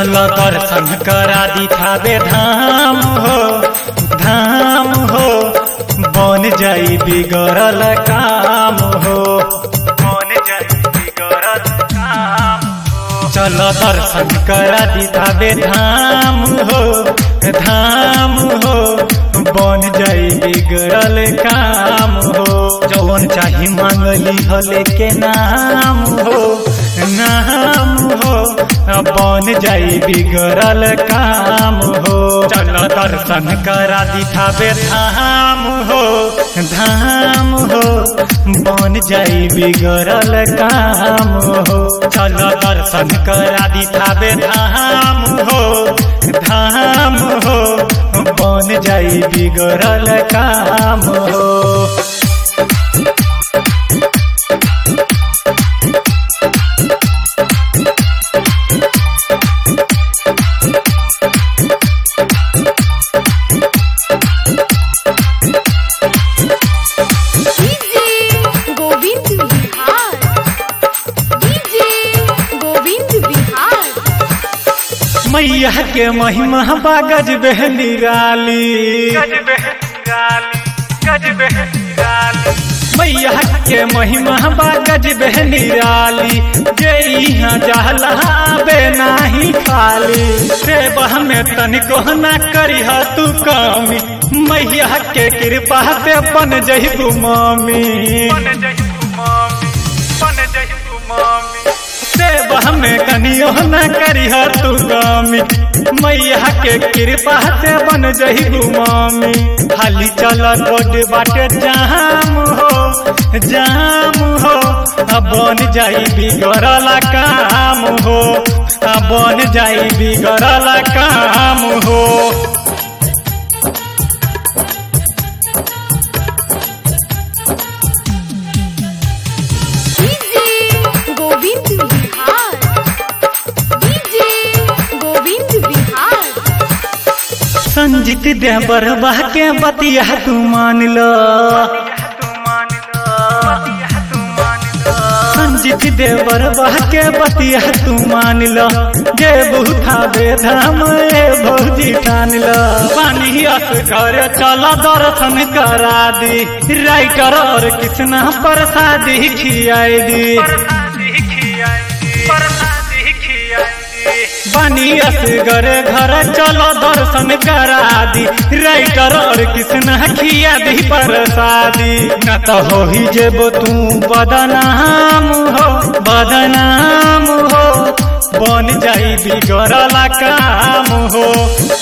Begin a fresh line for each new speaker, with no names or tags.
चल दर्शन करा दिखावे धाम हो धाम हो बन जाई बिगड़ल काम हो बन जाई बिगड़ल काम हो चल दर्शन करा दिखावे धाम हो धाम हो बन जाई बिगड़ल काम हो जौन चाही मांगली हले के नाम हो नाम हो बन जाई बिगड़ल काम हो चल दर्शन करा दिखावे धाम हो धाम हो बन जाई बिगड़ल काम हो चल दर्शन करा दिखावे धाम हो धाम हो बन जाई बिगड़ल काम हो
डीजे गोविंद बिहार डीजे गोविंद बिहार
मैया के महिमा बागज बहनी राली मैया के महिमा बागज बहनी राली जे यहाँ जहला बे नाही खाली सेवा में तनिको ना करी तू कमी मैया के कृपा पे बन जही मामी सेवा में कनियो न करी तू गामी मैया के कृपा से बन जही गुमामी खाली चल रोड बाटे जाम हो जाम हो अब बन जाई बिगड़ल काम हो अब बन जाई बिगड़ल काम हो
डीजे गोविंद बिहार डीजे गोविंद बिहार
संजीत दे बरबा के बतिया तू मान लो संजीत दे बरबा के बतिया तू मान लो जे बुथा बेधाम ए भौजी ठान लो पानी अस घर चल दर्शन करा दी राइटर और कृष्णा प्रसादी खियाई दी बानी असगर घर चलो दर्शन करा दी राइटर और कृष्णा खिया दी प्रसादी न तो हो ही जेबो तू बदनाम हो बदनाम हो बन जाई बिगड़ला काम हो